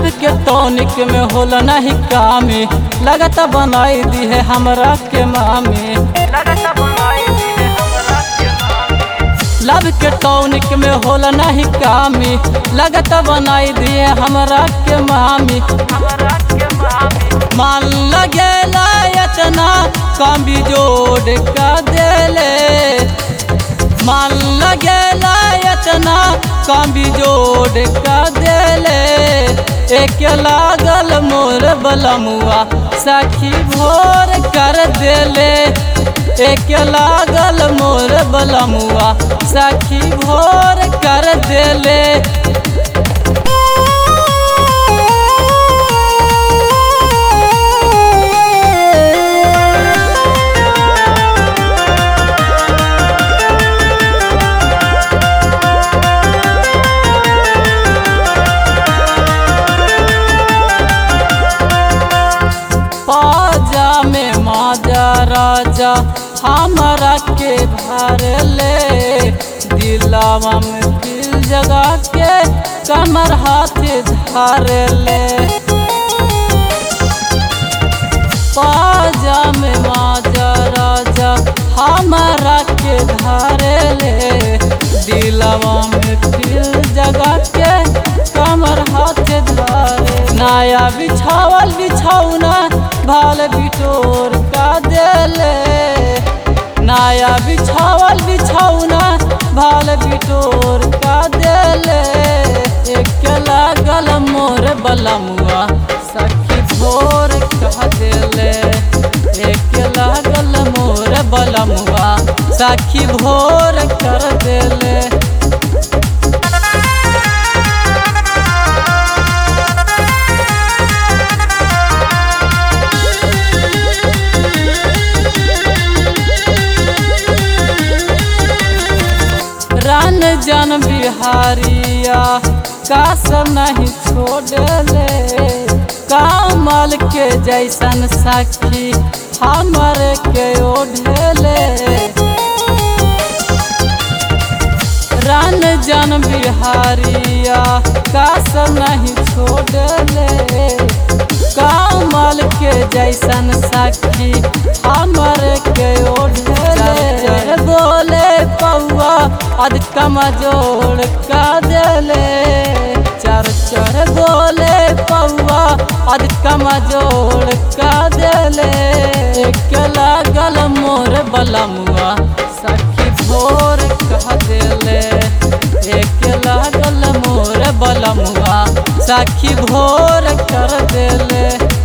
के टॉनिक में होला नहीं कामी लगता बनाई दी है हमरा के मामी लब के टॉनिक में होला नहीं कामी लगता बनाई दी है हमरा के मामी मान लगेला इतना काम भी जोड़ का देले मान लगेला इतना काम भी जोड़ का देले एक लागल मोर बलमुआ सखी भोर कर देले एक लागल मोर बलमुआ सखी भोर कर देले पाजा में माजा राजा हमरा के भर ले दिलावा में दिल जगा के कमर हाथ धर ले पाजा में माजा राजा हमरा के धर ले दिलावा में दिल जगा के कमर हाथ धरे नया बिछावल बिछौना भाल बिटोर का देले नया बिछावल बिछौना भाल बिटोर का देले एक लागल मोर बलमुआ सखी भोर कह देले एक लागल मोर बलमुआ सखी भोर कर देले रन जन बिहारिया का सब नहीं छोड़ले कमल के जैसन सखी हमर के ओढ़ले रन जन बिहारिया का सब नहीं छोड़ले कमल के जैसन सखी हमर के ओढ़ले बोले पौआ अद कमजोर का देले चर चर बोले पौआ अद कमजोर का देले के लागल मोर बलमुआ सखी भोर कह देले एक लागल मोर बलमुआ सखी भोर कर देले